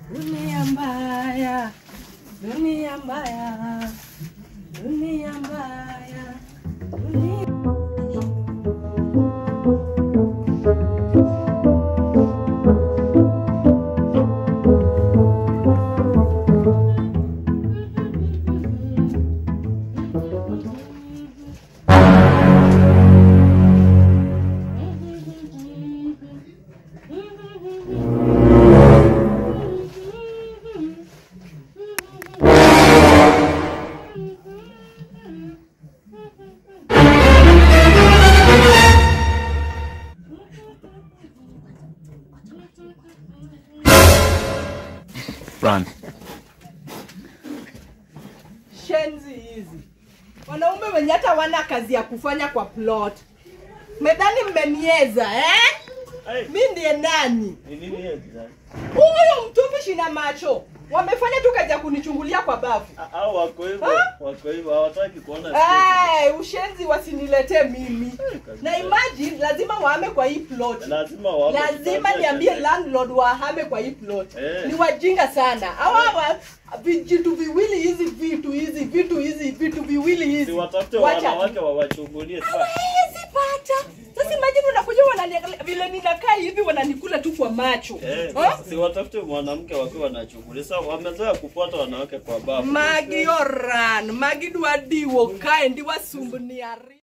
Dunia mbaya, dunia mbaya, dunia mbaya, dunia Run. shenzi hizi wanaume wenye hata wana kazi ya kufanya kwa plot medhani mmenieza eh? Hey, mi ndiye nani ni nini hiyo jirani? huyo mtupi shina macho wamefanya tu kazi ya kunichungulia kwa bafu Ah, Hao wako hivyo, Ah? wako hivyo, hawataki kuona Hey, ushenzi wasiniletee mimi kazi na gani? imagine lazima wahame kwa hii plot lazima wao lazima niambie landlord wahame kwa hii plot Eh. ni wajinga sana hawa wa- vijitu viwili hizi vitu hizi vitu hizi vitu viwili hizi si watafute Wacha tu. wanawake wawachungulie sasa. hawezi pata sasa imagine unakuja wananiangalia vile ninakaa hivi wananikula tu kwa macho Eh, Huh? si watafute mwanamke wakiwa wanachungulia. Sasa wamezoea kufuata wanawake kwa bafu. magi oran magi dwa diwo kae ndi wasumbni ari